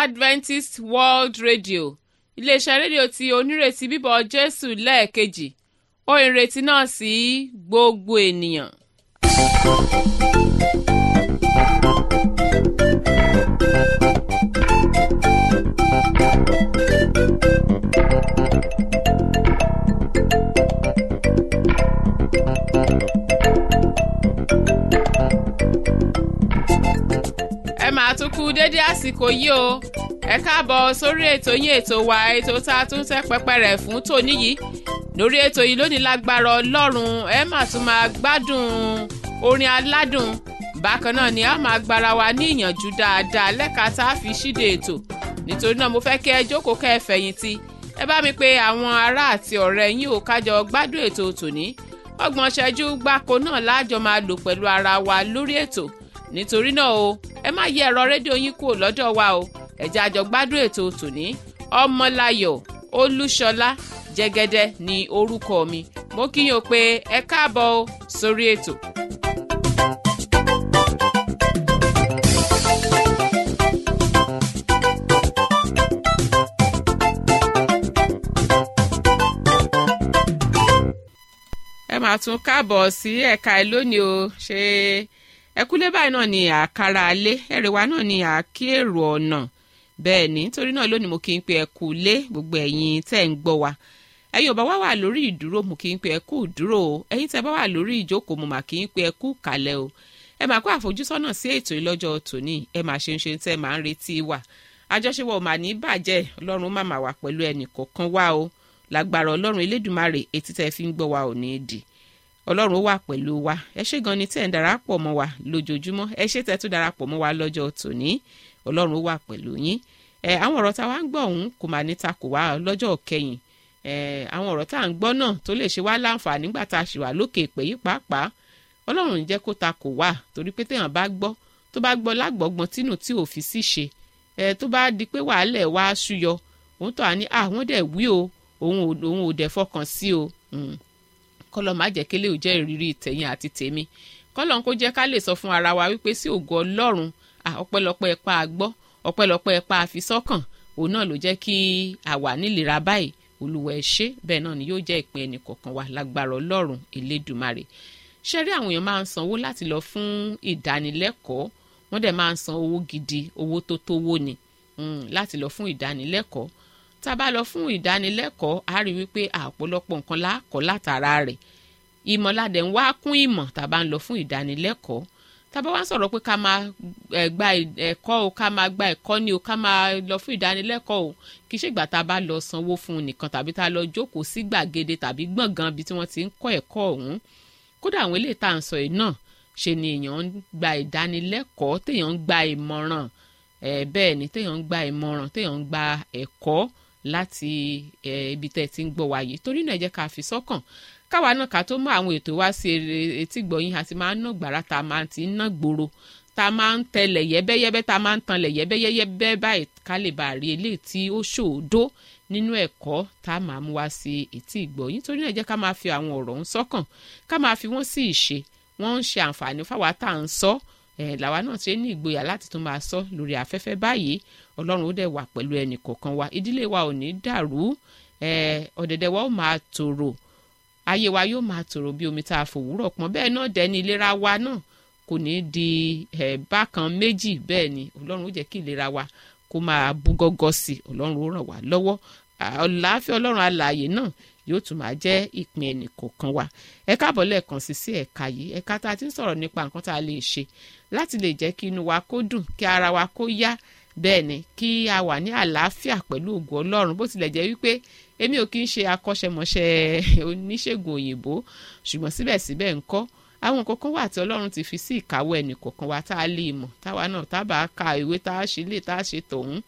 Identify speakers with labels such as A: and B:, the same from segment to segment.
A: adventist world radio iléeṣẹ́ rédíò tí onírètí bíbọ̀ jésù lẹ́ẹ̀kejì ó ìrètí náà sí gbogbo ènìyàn. ẹ máa tún kú dédé àsìkò yìí o ẹ káàbọ̀ sórí ètò yín ètò wa ètò tá a tún tẹ́ pẹpẹ rẹ̀ fún tòní yìí lórí ètò yìí lónìí lágbára ọlọ́run ẹ máa tún máa gbádùn orin aládùn bákan náà ni a máa gbára wa ní ìyànjú dáadáa lẹ́ka tá a fi ṣíde ètò nítorí náà mo fẹ́ kí ẹ jókòó kẹ́ ẹ fẹ̀yìntì ẹ bá mi pé àwọn ará àti ọ̀rẹ́ yín ò kájọ gbádùn ètò tòní ọgbọ̀n ṣẹ́jú gbáko náà láàjọ máa lò pẹ̀lú ara wa lórí ètò nítorí náà o ẹ má yí ẹ̀rọ rédíò yín kúrò lọ́dọ̀ wa o ẹ jẹ́ àjọ gbádùn ètò tòní ọmọláyọ̀ olúṣọlá jẹ́gẹ́dẹ́ ní orúkọ mi mo kí yín o pé ẹ káàbọ̀ o sórí ètò. ẹ máa tún káàbọ̀ sí ẹ̀ka ẹ lónìí o ṣe ẹkúlé báyìí náà ni àkàrà alé ẹrẹ̀wá náà ni àkí èrò ọ̀nà bẹ́ẹ̀ ni nítorí náà lónìí mo kí n pe ẹkú lé gbogbo ẹ̀yin tẹ́ ń gbọ́ wa ẹ̀yin ò bá wá wà lórí ìdúró mo kí n pe ẹkú dúró o ẹ̀yin tẹ́ bá wà lórí ìjókòó mo mà kí n pe ẹkú kàlẹ̀ o ẹ máa kó àfojúsọ́nà sí ètò ìlọ́jọ́ tòní ẹ máa ṣe ń ṣe tẹ́ máa ń retí wa àjọṣepọ̀ ò mà ní bàjẹ́ ọlọ́run má máa wà pẹ̀lú ẹnì kọ̀ọ̀kan wá o lágbára ọlọ́run elédùnmarè etí tẹ́ fi ń gbọ́ wa ò ní í dì ọlọ́run wà pẹ̀lú wa ẹ ṣé gan ni tẹ́ ń darapọ̀ mọ́ wa lójoojúmọ́ ẹ ṣé tẹ́ tún darapọ̀ mọ́ wa lọ́jọ́ tòní ọlọ́run wà pẹ̀lú yín ẹ àwọn ọ̀rọ̀ tá a wá ń gbọ́ ọ̀hún kò máa ní takò wá lọ́jọ́ kẹyìn ẹ àwọn ọ̀rọ̀ tá à ń gbọ́ náà tó lè ṣe wá láǹfààní nígbà tá a ṣì wà lókè ìpè yìí pàápàá ọlọ́run ń jẹ́ kó takò wá torí pé téèyàn bá gbọ́ tó bá gbọ́ lágbọ́gbọ́n tínú tí ò fi sí ṣe ẹ tó bá di pé wàhálẹ̀ wá ṣúyọ òun tó à ní àwọn dẹ̀ wí o òun ò dẹ̀ fọkàn sí o kọlọ má jẹ́ kélé ò jẹ́ ìrírí tẹ̀yìn àti tèmi kọlọ kó jẹ́ ká lè sọ fún ara wa wípé sí ògo Ọlọ́run ọpẹ́lọpẹ́ ẹpa àgbọ́ ọpẹ́lọpẹ́ ẹpa àfisọ́kàn òun náà ló jẹ́ kí àwa nílera báyìí Olúwa ẹ ṣé bẹ́ẹ̀ náà ni yóò jẹ́ ìpín ẹnì kọ̀ọ̀kan wa lágbára Ọlọ́run Elédùmarè ṣe rí àwọn èèyàn máa ń sanwó láti lọ fún ìdánilẹ́kọ̀ọ́ wọ́n dẹ̀ máa ń san owó gidi owó tó tówó ni láti lọ fún ìdánilẹ́kọ̀ọ́ tá a bá lọ fún ìdánilẹ́kọ̀ọ́ a rí wípé àpọ̀lọpọ̀ nǹkan lákọ̀ọ́ látara rẹ̀ ìmọ̀ládẹ̀ ń wá kún ìmọ̀ tá a bá ń lọ fún ìdánilẹ́kọ̀ọ́ tá a bá wá ń sọ̀rọ̀ pé ká máa gba ẹ̀kọ́ o ká máa gba ẹ̀kọ́ ni o ká máa lọ fún ìdánilẹ́kọ̀ọ́ o kì í ṣègbà tá a bá lọ sanwó fún un nìkan tàbí tá a lọ jókòó sí gbàgede tàbí gbọ̀ngàn ibi tí wọ́n ti ń kọ́ ẹ̀kọ́ ọ̀hún kódà àwọn eléyìí tá à ń sọ yìí náà ṣe ni èèyàn ń gba ìdánilẹ́kọ̀ọ́ téèyàn ń gba ìmọ̀ràn bẹ́ẹ̀ ni téèyàn ń gba ìmọ̀ràn téèyàn ń gba ẹ̀kọ́ láti ibi tẹ́ ẹ ti ń gbọ́ wa yìí torí náà ẹ jẹ́ ká fi sọ́kàn káwa náà ká tó mú àwọn ètò wá sí etí gbọ̀yìn àti máa ń ná gbàrà tá a máa ti ń ná gbòòrò tá a máa ń tẹlẹ̀ yẹ́bẹ́yẹ́bẹ́ tá a máa ń tanlẹ̀ yẹ́bẹ́yẹ́bẹ́ báyìí ká lè bá rí eléyìí tí ó ṣòdo nínú ẹ̀kọ́ tá a máa mú wá sí etí ìgbọ̀yìn torí náà ẹ jẹ́ ká máa fi àwọn ọ̀rọ̀ ń sọ́kàn ká máa fi wọ́n sí ìṣe wọ́n ń ṣe àǹfààní fáwa tá à ń sọ ẹ̀ làwa náà ti ní ìgboyà láti tún máa sọ lórí afẹ́fẹ́ báyìí ọlọ́run ó dẹ̀ wà pẹ̀lú ẹnì kọ̀ọ̀kan wa ìdílé wa ò ní dàrú ọ̀dẹ̀dẹ̀ wa ó máa tòrò ayé wa yóò máa tòrò bí omi tá a fòwúrọ̀ pọ́n bẹ́ẹ̀ náà dẹ̀ ní ìlera wa náà kò ní di bákan méjì bẹ́ẹ̀ ni ọlọ́run ó jẹ́ kí ìlera wa kó máa bú gọ́gọ́ sí i ọlọ́run ó ràn wá lọ́wọ́ ọ̀làáfíà ọlọ́run alààyè náà yóò tún máa jẹ́ ìpín ẹnì kọ̀ọ̀kan wa ẹ káàbọ̀ lẹ́ẹ̀kan sí sí ẹ̀ka yìí ẹ̀ka tá a ti ń sọ̀rọ̀ nípa nǹkan tá a lè ṣe láti lè jẹ́ kí inú wa kó dùn kí ara wa kó yá bẹ́ẹ̀ ni kí a wà ní àlàáfíà pẹ̀lú ògo ọlọ́run bó tilẹ̀ jẹ́ wípé èmi ò kí ń ṣe akọ́ṣẹ́mọṣẹ́ oníṣègùn òyìnbó ṣùgbọ́n síbẹ̀síbẹ̀ ńkọ́ àwọn nǹkan kan wà tí ọlọ́run ti fi sí ìkáwọ́ ẹnì kọ̀ọ̀kan wa tá a lè mọ̀ táwa náà tá a bá ka ìwé tá a ṣe lè tá a ṣe tọ̀hún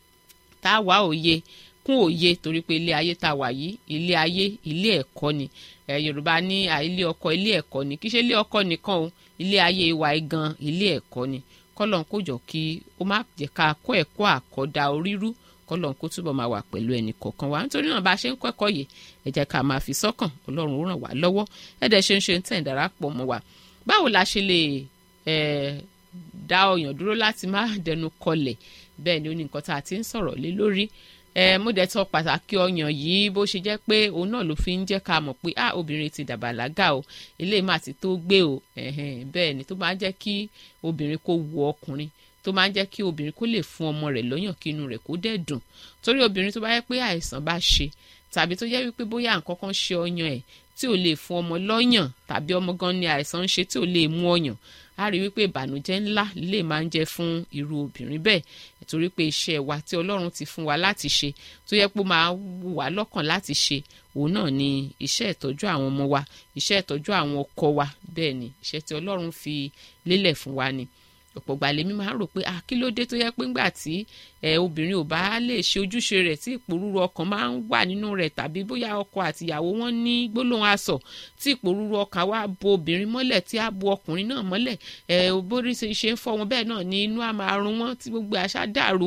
A: tá a wá òye kún òye torí pé ilé ayé tá a wà yìí ilé ayé ilé ẹ̀kọ́ ni ẹ yorùbá ní ilé ọkọ ilé ẹ̀kọ́ ni kì í ṣe ilé ọkọ nìkan o ilé ayé wa gan ilé ẹ̀kọ́ ni kọ́lọ́n kó jọ kí ó má jẹ́ ká kọ́ ẹ̀kọ́ àkọ́dá orírú kọ́lọ́n kó túbọ̀ máa wà pẹ̀lú ẹnì kọ̀ọ̀kan wa nítorí náà bá a ṣe ń kọ́ ẹ̀kọ́ yìí ẹ jẹ́ ká máa fi sọ́kàn ọlọ́run ó ràn wá lọ́wọ́ ẹ̀dẹ̀ ṣe ń ṣe ń tẹ̀ ń darapọ̀ mọ́ wa báwo la ṣe lè dá ọyàn dúró láti má dẹnu kọlẹ̀ bẹ́ẹ̀ ni ó ní nǹkan tá a ti ń sọ̀rọ̀ lé lórí ẹ mo dẹ̀ sọ pàtàkì ọyàn yìí bó ṣe jẹ́ pé òun náà ló fi ń jẹ́ ká mọ̀ pé ah obìnrin ti dàbàlágà o eléyìí má ti tó gbé o bẹ́ẹ̀ ni tó máa ń jẹ́ kí obìnrin kó wu ọkùnrin tó máa ń jẹ́ kí obìnrin kó lè fún ọmọ rẹ̀ lọ́yàn kí inú rẹ̀ kó dẹ̀ dùn torí obìnrin tó bá yẹ pé àìsàn bá ṣe tàbí tó jẹ́ wípé bóyá nǹkan kan ṣe ọyàn ẹ̀ tí ò lè fún ọmọ lọ́yàn tàbí ọmọ gan ni àìsàn ń ṣe tí ò lè mú ọyàn a rí wípé ìbànújẹ́ ńlá lè máa ń jẹ́ fún irú obìnrin bẹ́ẹ̀ torí pé iṣẹ́ wa tí Ọlọ́run ti fún wa láti ṣe tó yẹ pé ó máa wù wá lọ́kàn láti ṣe òun náà ni iṣẹ́ ìtọ́jú àwọn ọmọ wa iṣẹ́ ìtọ́jú àwọn ọkọ wa bẹ́ẹ̀ ni iṣẹ́ tí Ọlọ́run fi lélẹ̀ fún wa ni ọ̀pọ̀ ìgbà lèmi máa ń rò pé ah kí ló dé tó yẹ pé ńgbà tí ẹ obìnrin ò bá lè ṣe ojúṣe rẹ̀ tí ìpòrúru ọkàn máa ń wà nínú rẹ̀ tàbí bóyá ọkọ àtìyàwó wọn ní gbólóhùn asọ̀ tí ìpòrúru ọkàn wa bo obìnrin mọ́lẹ̀ tí a bo ọkùnrin náà mọ́lẹ̀ ẹ bórí ṣe ń fọ́ wọn bẹ́ẹ̀ náà ni inú á máa run wọn tí gbogbo àṣà dàrú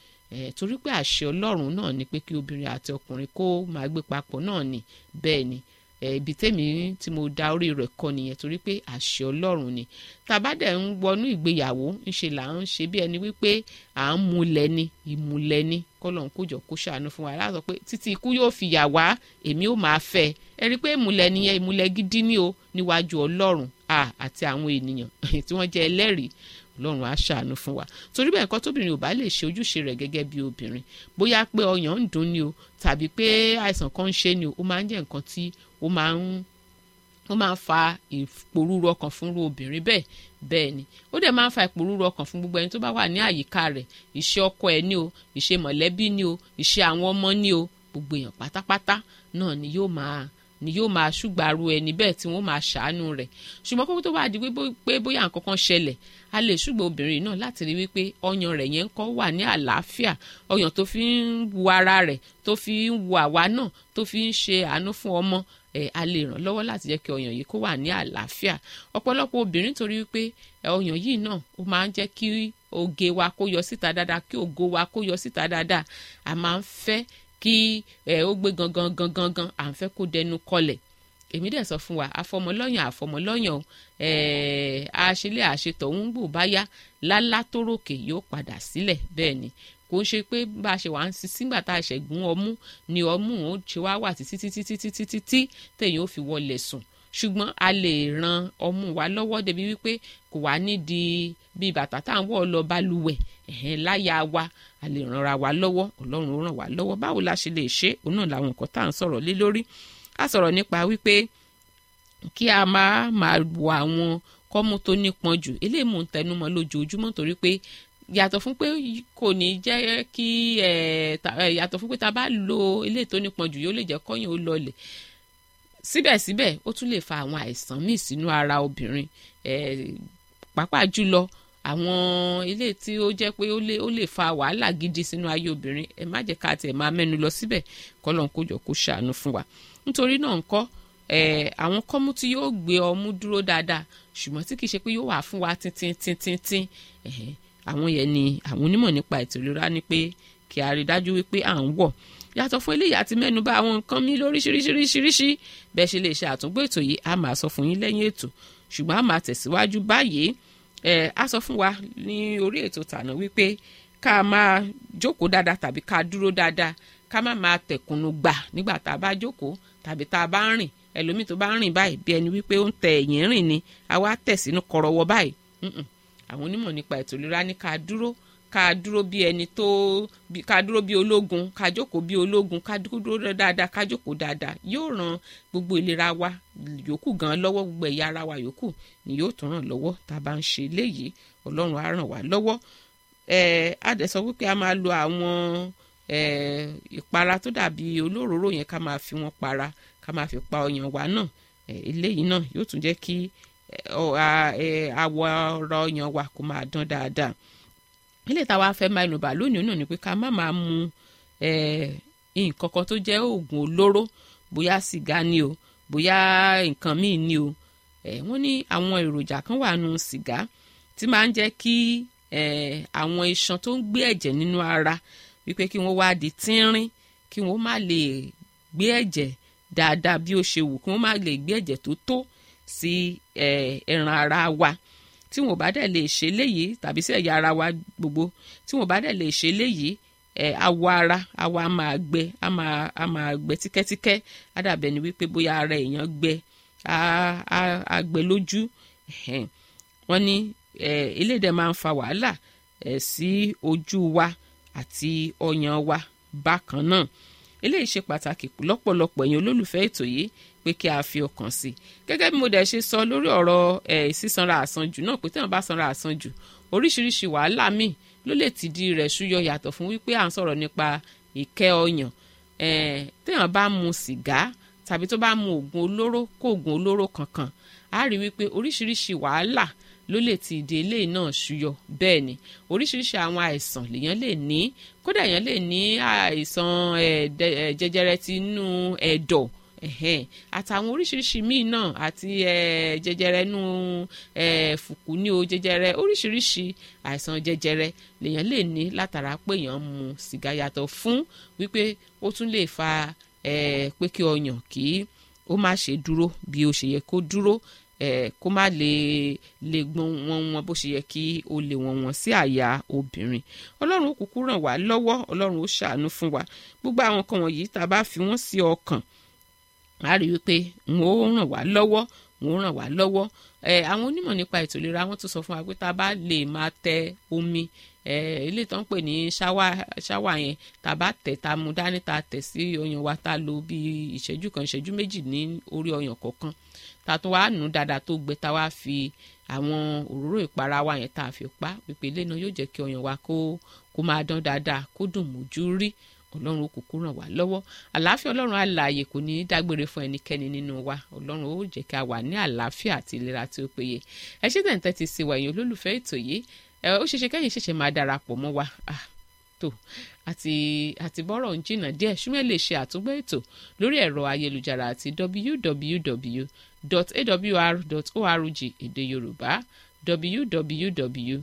A: ẹ torí pé àṣẹ Ọlọ́run náà ni pé kí obìnrin àti ọkùnrin kó máa gbé papọ̀ náà ni bẹ́ẹ̀ ni ibi tèmi tí mo da orí rẹ̀ kọ nìyẹn torí pé àṣẹ Ọlọ́run ni tàbá dẹ̀ ń wọnú ìgbéyàwó ńṣe là ń ṣe bí ẹni wípé à ń múlẹ̀ ni ìmúlẹ̀ ni kọ́lọ̀ ń kójọ kó ṣàánú fún wa láti sọ pé títí ikú yóò fi yà wá èmi ò máa fẹ́ ẹ rí i pé ìmúlẹ̀ nìyẹn ìmúlẹ̀ gidi ni o níwájú Ọlọ́run àti àwọn ènìyàn tí wọ́n jẹ́ ẹlẹ́rìí ọlọ́run á ṣàánú fún wa torí bẹ́ẹ̀ nǹkan tóbìnrin ò bá lè ṣe ojúṣe rẹ̀ gẹ́gẹ́ bí obìnrin bóyá pé ọyàn ń dùn ni o tàbí pé àìsàn kan ń ṣe ni o ó máa ń jẹ́ nǹkan tí ó máa ń ó máa ń fa ìpòrúru ọkàn fúnru obìnrin bẹ́ẹ̀ bẹ́ẹ̀ ni ó dẹ̀ máa ń fa ìpòrúru ọkàn fún gbogbo ẹni tó bá wà ní àyíká rẹ̀ ìṣe ọkọ ẹ̀ ní o ìṣe mọ̀lẹ́bí ní o ìṣe àwọn ọmọ ní o gbogbo èèyàn pátápátá náà ni yóò máa ni yóò máa ṣùgbàrú ẹni bẹ́ẹ̀ tí wọ́n máa ṣàánú rẹ̀ ṣùgbọ́n kókó tó bá di pé bóyá nǹkan kan ṣẹlẹ̀ a lè ṣùgbọ́n obìnrin náà láti rí wípé ọyàn rẹ̀ yẹn ń kọ́ wà ní àlàáfíà ọyàn tó fi ń wu ara rẹ̀ tó fi ń wu àwa náà tó fi ń ṣe àánú fún ọmọ ẹ̀ a lè ràn lọ́wọ́ láti jẹ́ kí ọyàn yìí kó wà ní àlàáfíà ọ̀pọ̀lọpọ̀ obìnrin torí wípé ọyàn yìí náà ó máa ń jẹ́ kí oge wa kó yọ síta dáadáa kí ògo wa kó yọ síta dáadáa a máa ń fẹ́ kí ẹ ó gbé gangan gangan gan à ń fẹ́ kó dẹnu kọlẹ̀ èmi dẹ̀ sọ fún wa àfọmọlọ́yàn àfọmọlọ́yàn àṣelé àṣetọ̀ ń gbò báyá lálá tó ròkè yóò padà sílẹ̀ bẹ́ẹ̀ ni kò ń ṣe pé bá a ṣe wà ń sin sígbà tá a ṣẹ̀ gún ọmú ni ọmú ó ṣe wá wà títí títí títí títí tí tẹ̀yìn ó fi wọlé sùn ṣùgbọ́n a lè ran ọmú wa lọ́wọ́ débi wípé kò wá nídìí bí bàtà tá à ń wọ̀ lọ balùwẹ̀ ẹ̀hẹ́n láyà wa a lè ranra wa lọ́wọ́ ọlọ́run ó ràn wá lọ́wọ́ báwo la ṣe lè ṣe òun náà làwọn nǹkan tá à ń sọ̀rọ̀ lé lórí a sọ̀rọ̀ nípa wípé kí a máa máa wọ àwọn kọ́mú tó nípọn jù eléyìí mò ń tẹnumọ́ lójoojúmọ́ torí pé yàtọ̀ fún pé kò ní jẹ́ kí yàtọ̀ fún pé ta bá lo eléyìí tó nípọn jù yóò lè jẹ́ kọ́yìn ó lọlẹ̀ síbẹ̀síbẹ̀ ó tún lè fa àwọn àìsàn míì sínú ara obìnrin pàápàá jùlọ àwọn ilé tí ó jẹ́ pé ó lè fa wàhálà gidi sínú ayé obìnrin ẹ má jẹ́ ká tiẹ̀ máa mẹ́nu lọ síbẹ̀ kọ́lọ́n kó jọ kó ṣàánú fún wa nítorí náà ńkọ́ àwọn kọ́mú tí yóò gbé ọmú dúró dáadáa ṣùgbọ́n tí kì í ṣe pé yóò wà fún wa tíntín tíntín tín àwọn yẹn ni àwọn onímọ̀ nípa ètò ìlera ní pé kí a rí dájú wípé à ń wọ̀ yàtọ̀ fún eléyìí àti mẹ́nu bà àwọn nǹkan mi lóríṣiríṣiríṣiríṣi bẹ́ẹ̀ ṣe lè ṣe àtúngbò ètò yìí a máa sọ fún yín lẹ́yìn ètò ṣùgbọ́n a máa tẹ̀síwájú báyìí ẹ̀ a sọ fún wa ní orí ètò tàná wípé ká máa jókòó dáadáa tàbí ká dúró dáadáa ká má máa tẹ̀kùnú gbà nígbà tá a bá jókòó tàbí tá a bá ń rìn ẹlòmíì tó bá ń rìn báyìí bí ẹni wípé ó ń tẹ ẹ̀yìn rìn ni a wá tẹ̀ sínú kọ̀rọ̀wọ́ báyìí àwọn onímọ̀ nípa ètò ìlera ní ká dúró ká dúró bí ẹni tó ká dúró bí ológun ká jókòó bí ológun ká dúró dáadáa ká jókòó dáadáa yóò ran gbogbo ìlera wa yòókù gan lọ́wọ́ gbogbo ẹ̀yà ara wa yòókù ni yóò tún ràn lọ́wọ́ tá a bá ń ṣe léyìí ọlọ́run á ràn wá lọ́wọ́ ẹ̀ á dẹ̀ sọ wípé a máa lo àwọn ìpara tó dàbí olóróró yẹn ká máa fi wọn para ká máa fi pa ọyàn wa náà eléyìí náà yóò tún jẹ́ kí àwọ̀ ọ̀rọ̀ ọyàn wa kó máa dán dáadáa ilé táwa fẹ́ máa nùbà lónìí náà ni pé ká má máa mu nǹkan kan tó jẹ́ oògùn olóró bóyá sìgá ni o bóyá nǹkan míì ni o wọ́n ní àwọn èròjà kan wà nù sìgá tí máa ń jẹ́ kí àwọn iṣan tó ń gbé ẹ̀jẹ̀ nínú ara wípé kí wọ́n wá di tínrín kí wọ́n má lè gbé ẹ̀jẹ̀ dáadáa bí ó ṣe wù kí wọ́n má lè gbé ẹ̀jẹ̀ tó tó sí ẹran ara wa tí wọn ò bá dẹ̀ lè ṣe léyìí tàbí sí ẹ̀yà ara wa gbogbo tí wọn ò bá dẹ̀ lè ṣe léyìí ẹ̀ awọ ara awọ a máa gbẹ a máa a máa gbẹ tíkẹ́tíkẹ́ á dàbẹ̀ ni wípé bóyá ara èèyàn gbẹ á á á gbẹ lójú ẹ̀hẹ́n. wọ́n ní ẹ̀ eléyìí dẹ̀ máa ń fa wàhálà ẹ̀ sí ojú wa àti ọyàn wa bákan náà eléyìí ṣe pàtàkì lọ́pọ̀lọpọ̀ ẹ̀yin olólùfẹ́ ètò yìí pé kí a fi ọkàn sí i gẹ́gẹ́ bí mo dẹ̀ ṣe sọ lórí ọ̀rọ̀ ẹ̀ sísanra àsanjù náà pé téèyàn bá sanra àsanjù oríṣiríṣi wàhálà míì ló lè tìdí rẹ̀ ṣúyọ yàtọ̀ fún wípé à ń sọ̀rọ̀ nípa ìkẹ́ ọyàn ẹ̀ téèyàn bá mu sìgá tàbí tó bá mu oògùn olóró kó oògùn olóró kankan á rí wípé oríṣiríṣi wàhálà ló lè ti ìdè eléyìí náà ṣúyọ bẹ́ẹ̀ ni oríṣiríṣi àwọn àìsàn lèèyàn lè ní kódà èèyàn lè ní àìsàn jẹjẹrẹ ti inú ẹ̀dọ̀ àtàwọn oríṣiríṣi míì náà àti jẹjẹrẹ inú fùkú ní o jẹjẹrẹ oríṣiríṣi àìsàn jẹjẹrẹ lèèyàn lè ní látara pé èèyàn mu sìgá yàtọ̀ fún wípé ó tún lè fa pé kí ọyàn kí ó má ṣe dúró bí ó ṣe yẹ kó dúró kó má lè lè gbọ́n wọn wọn bó ṣe yẹ kí ó lè wọ̀n wọ́n sí àyà obìnrin ọlọ́run ó kúkú ràn wá lọ́wọ́ ọlọ́run ó ṣàánú fún wa gbogbo àwọn kan wọ̀nyí tá a bá fi wọ́n sí ọkàn a rí wípé n ó ràn wá lọ́wọ́ n ó ràn wá lọ́wọ́ àwọn onímọ̀ nípa ètò ìlera wọ́n tún sọ fún wa pé tá a bá lè máa tẹ omi ilé tó ń pè ní ṣáwà yẹn tá a bá tẹ̀ tá a mú dání tá a tẹ̀ sí ọyàn wa tá a lò bí ìṣẹ́jú kan ìṣẹ́jú méjì ní orí ọyàn kọ̀ọ̀kan tá a tún wá nù dáadáa tó gbẹ tá a wá fi àwọn òróró ìpara wa yẹn tá a fi pa pípé ilé náà yóò jẹ́ kí ọyàn wa kó kó máa dán dáadáa kó dùn mójú rí ọlọ́run kúkú ràn wá lọ́wọ́ àlàáfíà ọlọ́run alààyè kò ní í dágbére fún ẹnikẹ́ni nínú wa ọlọ́run ó jẹ́ kí a wà ní àlàáfíà àti ìlera tí ó péye ẹ ṣé tẹ̀ ń tẹ́tí sí wa ẹ̀yin olólùfẹ́ ètò yìí ẹ ó ṣeéṣe kẹ́yìn ṣẹ̀ṣẹ̀ máa darapọ̀ mọ́ wa tó àti àti bọ́rọ̀ ń jìnnà díẹ̀ ṣúmẹ́ lè ṣe àtúgbọ́ ètò lórí ẹ̀rọ ayélujára àti www.awr.org èdè yorùbá www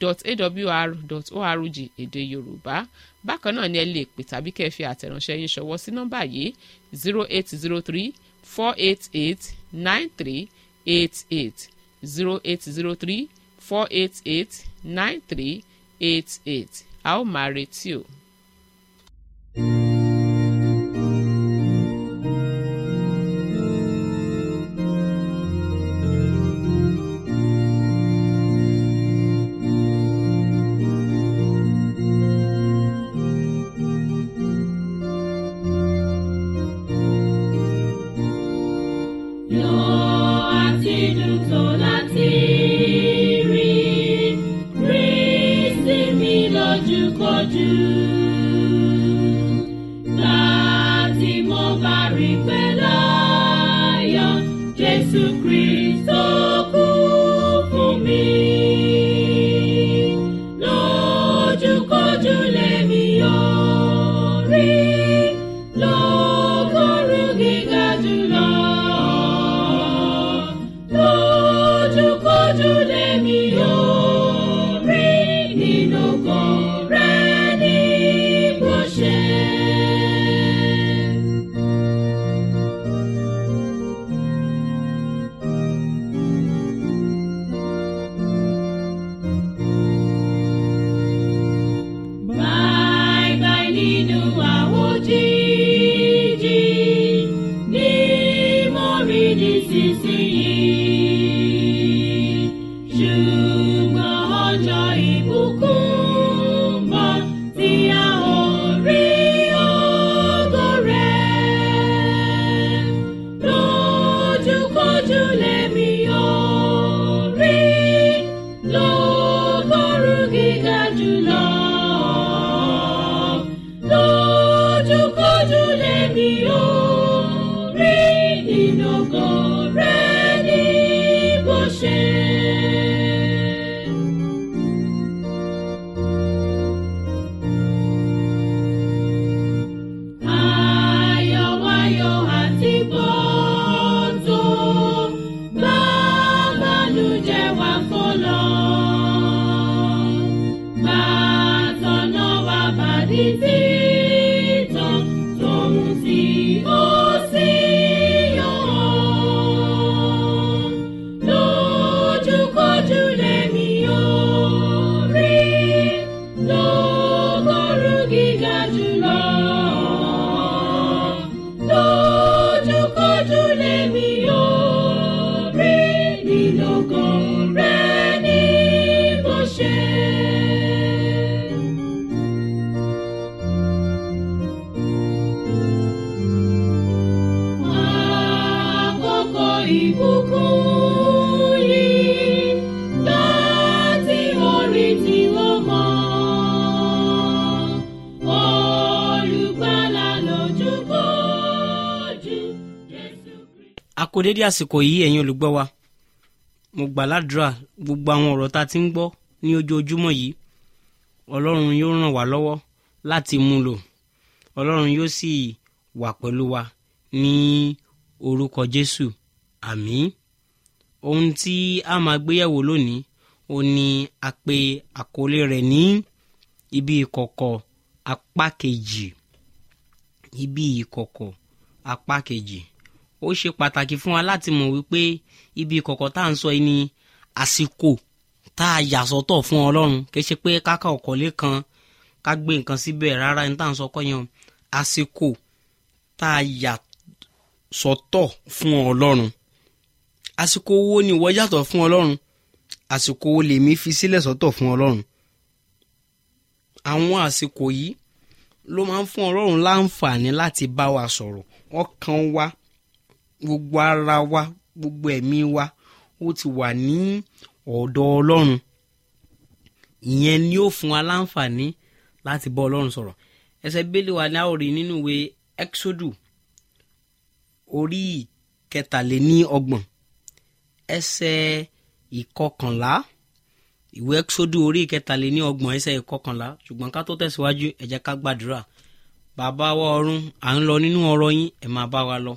A: awr.org èdè yorùbá bákan náà ni ẹ lè pè tàbí kẹ́ ẹ fi àtẹ̀ránṣẹ́ yín ṣọwọ́ sí nọ́mbà yìí zero eight zero three four eight eight nine three eight eight zero eight zero three four eight eight nine three eight eight a ó máa retí o.
B: Lójúkojú lè kó dédé àsìkò yìí ẹ̀yin olùgbọ́ wa mo gbà ládùúrà gbogbo àwọn ọ̀rọ̀ tá a ti ń gbọ́ ní ojoojúmọ́ yìí ọlọ́run yóò ràn wá lọ́wọ́ láti mú lò ọlọ́run yóò sì wà pẹ̀lú wa ní orúkọ jésù àmín ohun tí a máa gbéyẹ̀wò lónìí ó ní a pè àkọlé rẹ̀ ní ibi ìkọ̀kọ̀ apá kejì ibi ìkọ̀kọ̀ apá kejì ó ṣe pàtàkì fún wa láti mọ̀ wípé ibi ìkọ̀kọ̀ tá à ń sọ yìí ni àsìkò tá a yà sọ́tọ̀ fún ọlọ́run kì í ṣe pé káka ọ̀kọ́lé kan ká gbé nǹkan síbẹ̀ rárá ní tá à ń sọ kọ́ yẹn àsìkò tá a yà sọ́tọ̀ fún ọlọ́run àsìkò wo ni ìwọ yàtọ̀ fún ọlọ́run àsìkò wo lèmi fi sílẹ̀ sọ́tọ̀ fún ọlọ́run àwọn àsìkò yìí ló máa ń fún ọlọ́run láǹfààní láti bá wa sọ̀rọ̀ ọkàn wa gbogbo ara wa gbogbo ẹ̀mí wa ó ti wà ní ọ̀dọ̀ ọlọ́run ìyẹn ni ó fún wa láǹfààní láti bá ọlọ́run sọ̀rọ̀ ẹsẹ̀ bíbélì wa ní àwòrán nínú ìwé exodus orí kẹtàléní ọgbọ̀n ẹsẹ̀ ìkọkànlá ìwé exodus orí kẹtàléní ọgbọ̀n ẹsẹ̀ ìkọkànlá ṣùgbọ́n ká tó tẹ̀síwájú ẹ jẹ́ ká gbàdúrà bàbá wa ọ̀run à ń lọ nínú ọ̀rọ̀ yín ẹ máa bá wa lọ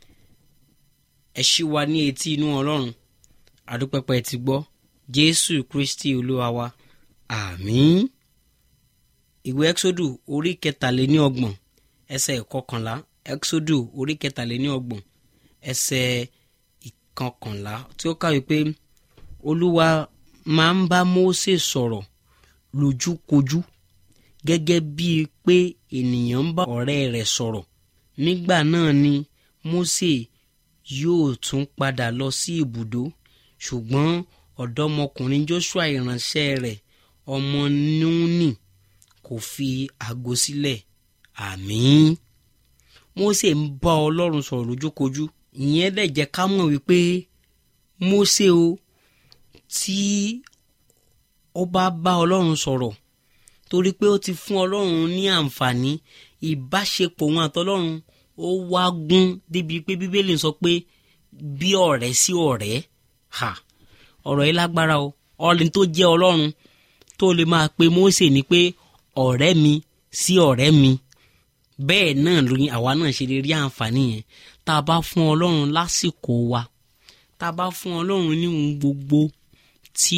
B: ẹ ṣí wa ní etí inú ọlọ́run àdúpẹ́pẹ́ ti gbọ́ jésù kristi olúwa wa àmín ìwé exodus orí kẹtàléní ọgbọ̀n ẹsẹ̀ ìkọkànlá exodus orí kẹtàléní ọgbọ̀n ẹsẹ̀ ìkọkànlá tí ó kàwé pé olúwa máa ń bá mósè sọ̀rọ̀ lójúkojú gẹ́gẹ́ bíi pé ènìyàn ń bá ọ̀rẹ́ rẹ̀ sọ̀rọ̀ nígbà náà ni mósè yóò tún padà lọ sí ibùdó ṣùgbọ́n ọ̀dọ́mọkùnrin joshua ìránṣẹ́ rẹ̀ ọmọ núnì kò fi àgọ́ sílẹ̀ àmín mósè ń bá ọlọ́run sọ̀rọ̀ lójúkojú ìyẹn dẹ̀ jẹ́ ká mọ̀ wípé mósè o tí ó bá bá ọlọ́run sọ̀rọ̀ torí pé ó ti fún ọlọ́run ní àǹfààní ìbáṣepọ̀ wọn àtọlọ́run ó wá gún débi pé bíbélì sọ pé bí ọ̀rẹ́ sí ọ̀rẹ́ ha ọ̀rọ̀ yìí lágbára o ọ̀rẹ́ tó jẹ́ ọlọ́run tó lè máa pe Mósè ní pé ọ̀rẹ́ mi sí ọ̀rẹ́ mi bẹ́ẹ̀ náà lóyún àwa náà ṣe lè rí àǹfààní yẹn tá a bá fún ọlọ́run lásìkò wa tá a bá fún ọlọ́run ní ohun gbogbo tí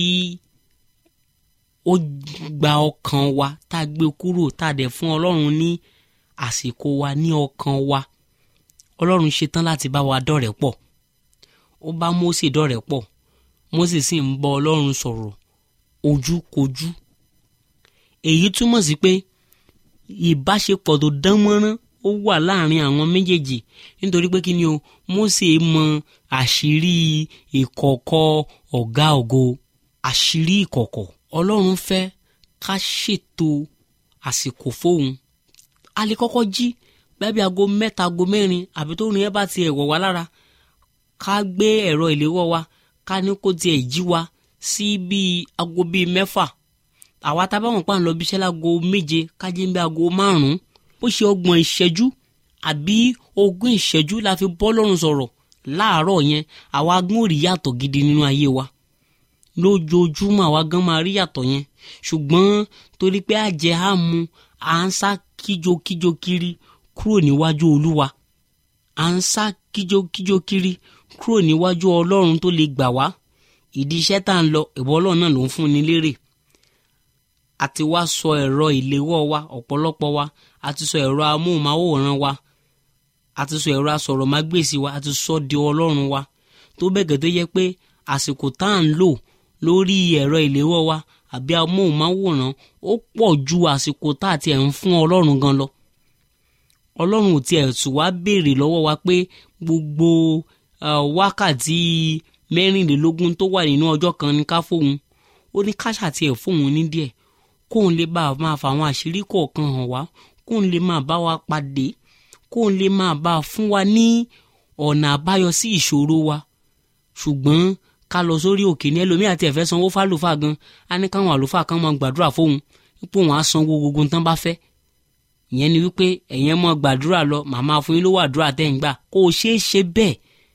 B: ó gba ọkàn wa tá a gbé kúrò tá a dẹ̀ fún ọlọ́run ní àsìkò wa ní ọkàn wa ọlọ́run ṣetán láti bá wa dọ̀rẹ́ pọ̀ ó bá Mósè dọ̀rẹ́ pọ̀ Mósè sì ń bá ọlọ́run sọ̀rọ̀ ojúkojú èyí túmọ̀ sí pé ìbáṣepọ̀ tó dán mọ́rán ó wà láàrin àwọn méjèèjì nítorí pé kí ni o Mósè mọ àṣírí ìkọ̀kọ̀ ọ̀gá ògo àṣírí ìkọ̀kọ̀ ọlọ́run fẹ́ ká ṣètò àsìkò fóun a lè kọ́kọ́ jí bẹ́ẹ̀ bí aago mẹ́ta aago mẹ́rin àbí tó rìn ẹ́ bá ti ẹ̀wọ̀ wá lára ká gbé ẹ̀rọ ìléwọ́ wa ká ní kó tiẹ̀ jí wa sí bíi aago bíi mẹ́fà àwa tá a bá wọn pa ń lọ bí iṣẹ́ láago méje ká jí bí aago márùn-ún ó ṣe ọgbọ̀n ìṣẹ́jú àbí ogún ìṣẹ́jú la fi bọ́ lọ́rùn sọ̀rọ̀ láàárọ̀ yẹn àwa gún òrì yàtọ̀ gidi nínú ayé wa lójoojúmọ́ àwa gan máa rí yàtọ̀ yẹn ṣùgbọ́n torí pé àjẹ́ àmú à ń sá kíjokíjo kiri kúrò níwájú olúwa à ń sá kíjokíjo kiri kúrò níwájú ọlọ́run tó lè gbà wá ìdí iṣẹ́ tá à ń lọ ìwọ ọlọ́run náà ló ń fún ni lérè àti wá sọ ẹ̀rọ ìléwọ́ wa ọ̀pọ̀lọpọ̀ wa àti sọ ẹ̀rọ amóhùnmáwòrán wa àti sọ ẹ̀rọ asọ̀rọ̀mágbèsì wa àti sọ di ọlọ́run wa tó bẹ́ẹ̀ tó yẹ pé àsìkò tá à ń lò lórí ẹ̀rọ ìléwọ́ wa àbí amóhùnmáwòrán ó pọ̀ ju àsìkò tá àti ẹ̀ ń fún ọlọ́run gan lọ ọlọ́run ò tiẹ̀ tù wá béèrè lọ́wọ́ wa pé gbogbo wákàtí mẹ́rìnlélógún tó wà nínú ọjọ́ kan ní ká fóun ó ní káṣà tiẹ̀ fóun ní díẹ̀ kóun lè bá a máa fa àwọn àṣírí kọ̀ọ̀kan hàn wá kóun lè máa bá wa pàdé kóun lè máa bá a fún wa ní ọ̀nà àbáyọ sí ìṣòro wa ṣùgbọ́n ká lọ sórí òkè ní ẹlòmíì àti ẹ̀fẹ́ sanwó fálùfáà gan á ní káwọn àlùfáà kan máa gbàdúrà fóun ipò wọn á sanwó gbogbo tán bá fẹ́ ìyẹn ni wípé ẹ̀yẹn mọ́ gbàdúrà lọ màmá fún yín lówó àdúrà tẹ́ ń gbà kó o ṣeé ṣe bẹ́ẹ̀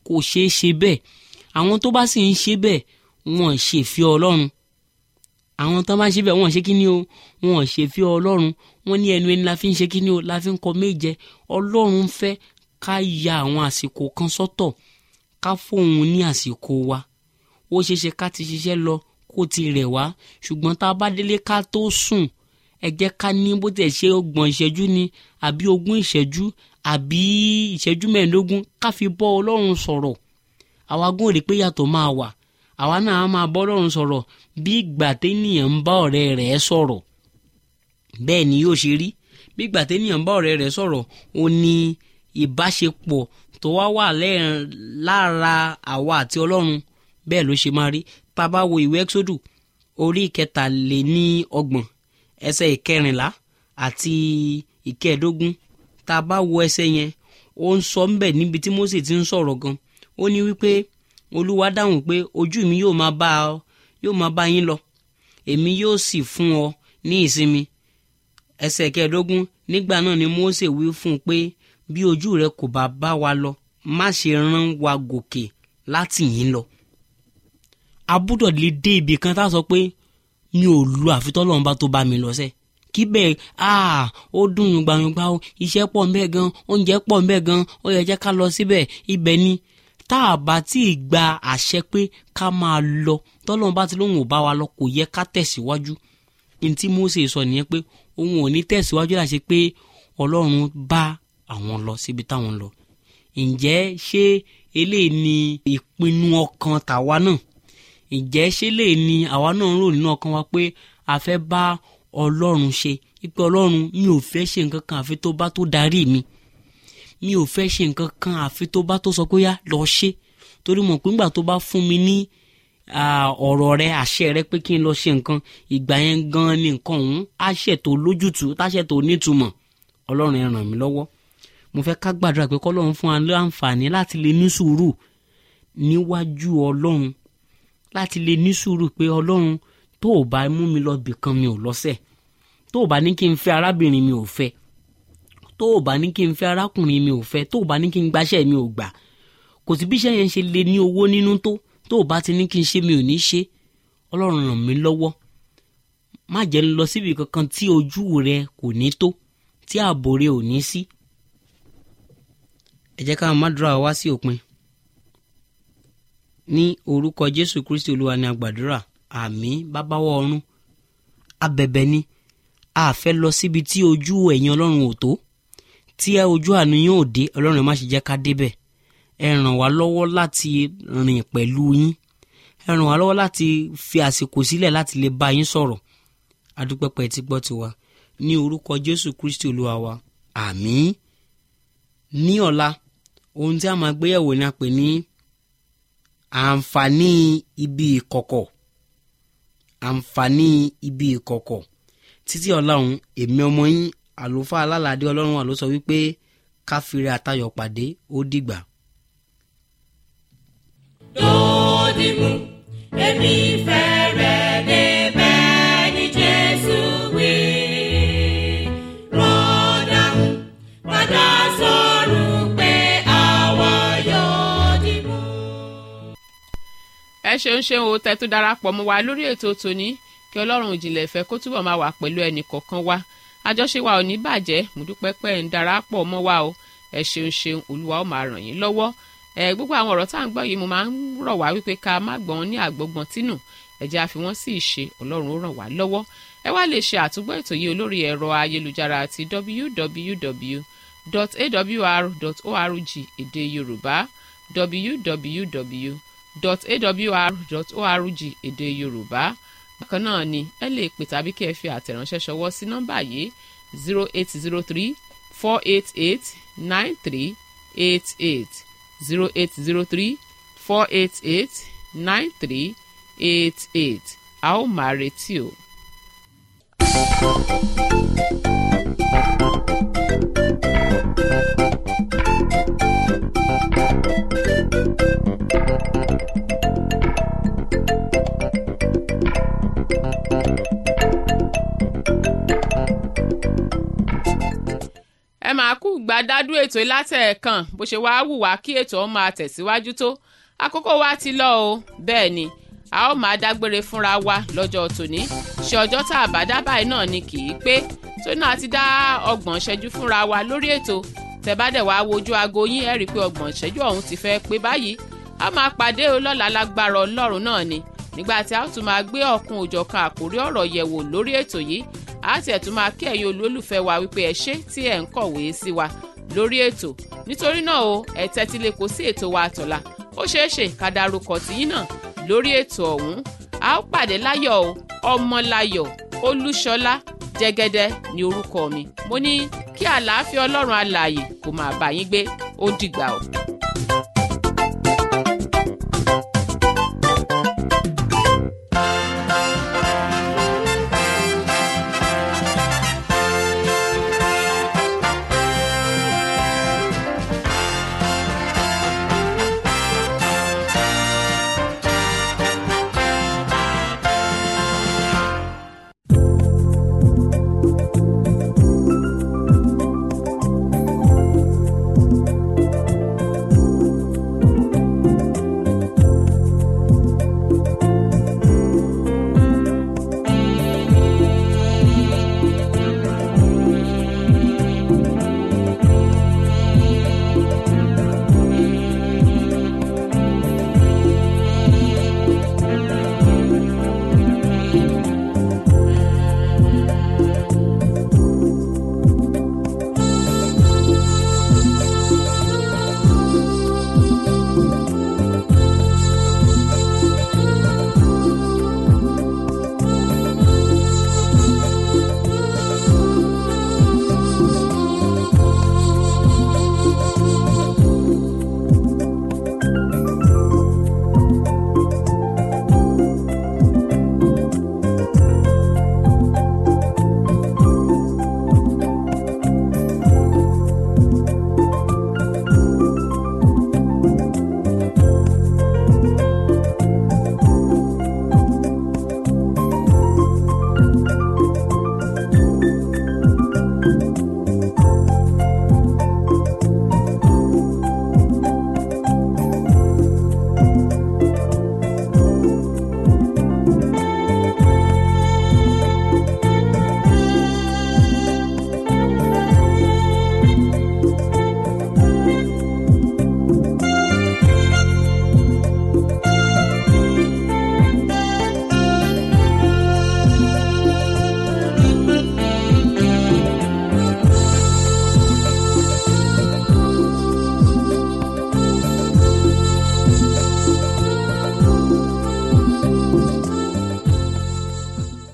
B: kò ṣeé ṣe bẹ́ẹ̀ àwọn tó bá sì ń ṣe bẹ́ẹ̀ wọn ṣe fi ọlọ́run àwọn tó bá ń ṣe bẹ́ẹ̀ wọn ṣe kí ni o wọn ṣe fi ọlọ́run wọn ní ẹnu ẹni la fi ń ṣe kí ni o la fi ń kọ méje ọlọ́run fẹ́ ká ya àwọn àsìkò kan sọ́tọ̀ ká fóun ní àsìkò wa ó ṣeé ṣe ká ti ṣiṣẹ́ lọ kó ti rẹ̀ wá ṣùgbọ́n tá a bá délé ká tó sùn ẹ jẹ́ ká ní bó tẹ̀ ṣe ọgbọ̀n ìṣẹ́jú ni àbí ogún ìṣẹ́jú àbí ìṣẹ́jú mẹ́ẹ̀ẹ́dógún ká fi bọ́ ọlọ́run sọ̀rọ̀ àwa gún òde pé yàtọ̀ máa wà àwa náà á máa bọ́ ọlọ́run sọ̀rọ̀ bí ìgbà téèyàn ń bá ọ̀rẹ́ rẹ̀ sọ̀rọ̀ bẹ́ẹ̀ ni yóò ṣe rí bí ìgbà téèyàn ń bá ọ̀rẹ́ rẹ̀ sọ̀rọ̀ ó ní ìbáṣepọ̀ tó wá wà lára àwa àti ọlọ́run bẹ́ẹ̀ ló ṣe máa rí tá a bá wo ìwé ẹ́kṣódù orí ìkẹtàléní ọgbọ̀n ẹsẹ̀ ìkẹrìnlá àti ìkẹẹ̀dógún tá a bá wo ẹsẹ̀ yẹn ó ń sọ ńbẹ̀ níbi tí Mósè ti ń sọ̀rọ̀ gan ó ní wípé olúwa dáhùn pé ojú mi yóò máa bá ọ yóò máa bá yín lọ èmi yóò sì fún ọ ní ìsinmi ẹsẹ̀ ìkẹẹ̀dógún nígbà náà ni Mósè wí fún un pé bí ojú rẹ kò bá bá wa lọ má ṣe rán wa gòkè láti yín lọ a gbúdọ̀ lè dé ibì kan tá a sọ pé mi ò lu àfitọ́lọ́run bá tó bá mi lọ sẹ́ kí bẹ́ẹ̀ aa ó dùn yùngbàyùngbà o iṣẹ́ pọ̀ ńbẹ̀ gan oúnjẹ pọ̀ ńbẹ̀ gan ó yẹ jẹ́ ká lọ síbẹ̀ ibẹ̀ ni tá a bá tí ì gba àṣẹ pé ká máa lọ tọ́lọ́run bá ti lóun ò bá wa lọ kò yẹ ká tẹ̀síwájú ní tí Mósè sọ nìyẹn pé òun ò ní tẹ̀síwájú láṣẹ pé Ọlọ́run bá àwọn lọ síbi táwọn lọ ǹjẹ́ ṣé eléyìí ni ìpinnu ọkàn tàwa náà ǹjẹ́ ṣé lè ní àwa náà ń rò nínú ọkàn wa pé a fẹ́ bá ọlọ́run ṣe ipe ọlọ́run mi ò fẹ́ ṣe nǹkan kan àfi tó bá tó darí mi mi ò fẹ́ ṣe nǹkan kan àfi tó bá tó sọ pé yá lọ ṣe torí mọ̀ pé ńgbà tó bá fún mi ní ọ̀rọ̀ rẹ àṣẹ rẹ pé kí n lọ ṣe nǹkan ìgbà yẹn gan ni nǹkan ọ̀hún àṣẹ tó lójútùú táṣẹ tó nítumọ̀ ọlọ́run ẹ ràn mí lọ́wọ́ mo fẹ́ ká gbàdúrà pé kọ́lọ́run fún wa láǹfààní láti lè ní sùúrù níwájú ọlọ́run láti lè ní sùúrù pé ọlọ́run tó o bá mú mi lọ bìkan mi ò lọ́sẹ̀ tó o bá ní kí n fẹ́ arábìnrin mi ò fẹ́ tó o bá ní kí n fẹ́ arákùnrin mi ò fẹ́ tó o bá ní kí n gbaṣẹ́ mi ò gbà kò sí bí iṣẹ́ yẹn ṣe lè ní owó nínú tó tó o bá ti ní kí n ṣe mi ò ní ṣe ọlọ́run ràn mí lọ́wọ́ má jẹ́ ń lọ síbi kankan tí ojú rẹ kò ní tó tí ààbò rẹ ò ní sí ẹ jẹ́ ká má dúrà wá sí òpin ní orúkọ jésù kristi olúwa ni a gbàdúrà àmín bábáwọ ọ̀run abẹ̀bẹ̀ ni a fẹ́ lọ síbi tí ojú ẹ̀yin ọlọ́run ò tó tí ojú àánú yín ò dé ọlọ́run ẹ má ṣe jẹ́ ká débẹ̀ ẹ ràn wá lọ́wọ́ láti rìn pẹ̀lú yín ẹ ràn wá lọ́wọ́ láti fi àsìkò sílẹ̀ láti lè bá yín sọ̀rọ̀ adúpẹ́pẹ́ tí gbọ́ tiwa ní orúkọ jésù kristi olúwa wa àmín ní ọ̀la ohun tí a máa gbéyẹ̀wò ni a pè ní àǹfààní ibi ìkọ̀kọ̀ àǹfààní ibi ìkọ̀kọ̀ títí ọlọ́run èmi ọmọ yín àlùfáà alálàdé ọlọ́run wà ló sọ wípé káfíńrè àtayọ̀ pàdé ó dìgbà.
C: dòdìmú èmi fẹ́ rẹ̀ débẹ̀ ní jésù wí. rọ́dàmú padà sọ̀rọ̀ pé àwa yóò dìmú.
A: ẹ ṣeun ṣeun o tẹ́ tó darapọ̀ mọ́ wa lórí ètò tòní kí ọlọ́run ìjìnlẹ̀ ìfẹ́ kó túbọ̀ máa wà pẹ̀lú ẹnì kọ̀ọ̀kan wa àjọṣe wa ò ní bàjẹ́ mo dúpẹ́ pé ẹ̀ ń darapọ̀ mọ́ wa o ẹ ṣeun ṣeun olúwa ó máa ràn yín lọ́wọ́ ẹ gbogbo àwọn ọ̀rọ̀ tá à ń gbọ́ yìí mo máa ń rọ̀ wá wípé ká má gbọ́n ní àgbọ̀gbọ̀n tínú ẹ jẹ́ a fi wọ́n sí ìṣe ọlọ́run ó ràn wá lọ́wọ́ ẹ wá lè ṣe àtúgbọ́ ètò yìí olórí ẹ̀rọ ayélujára àti www.awr.org èdè yorùbá www.awr.org èdè yorùbá bákan náà ni ẹ lè pè tàbí kí ẹ fi àtẹ̀ránṣẹ́ ṣọwọ́ sí nọ́mbà yìí zero eight zero three four eight eight nine three eight eight zero eight zero three four eight eight nine three eight eight a ó máa retí o. ẹ máa kú gbàdádú ètò látẹ̀ẹ̀kan bó ṣe wáá wù wá kí ètò ọ̀hún máa tẹ̀síwájú tó àkókò wa ti lọ o bẹ́ẹ̀ ni a ó máa dágbére fúnra wa lọ́jọ́ tòní ṣe ọjọ́ tá a bá dá báyìí náà ni kì í pé tó náà ti dá ọgbọ̀n ṣẹ́jú fúnra wa lórí ètò tẹ̀bádẹ̀ wá wojú aago yín ẹ̀ rí i pé ọgbọ̀n ṣẹ́jú ọ̀hún ti fẹ́ pé báyìí a máa pàdé o lọ́la lágbára ọlọ́run náà ni nígbà tí a ó tún máa gbé ọ̀kun òjọ̀kan àkórí ọ̀rọ̀ yẹ̀wò lórí ètò yìí a ti ẹ̀ tún máa kí ẹ̀yin olólùfẹ́ wa wípé ẹ ṣé tí ẹ̀ ń kọ̀wé sí wa lórí ètò nítorí náà o ẹ tẹ́tí lé kó sí ètò wa àtọ̀la ó ṣeé ṣe ká darúkọ tìyín náà lórí ètò ọ̀hún a ó pàdé láyọ̀ o ọmọláyọ̀ olúṣọlá jẹ́gẹ́dẹ́ ní orúkọ mi mo ní kí àlàáfíà ọlọ́run alààyè kó máa bá yín gbé ó dìgbà o.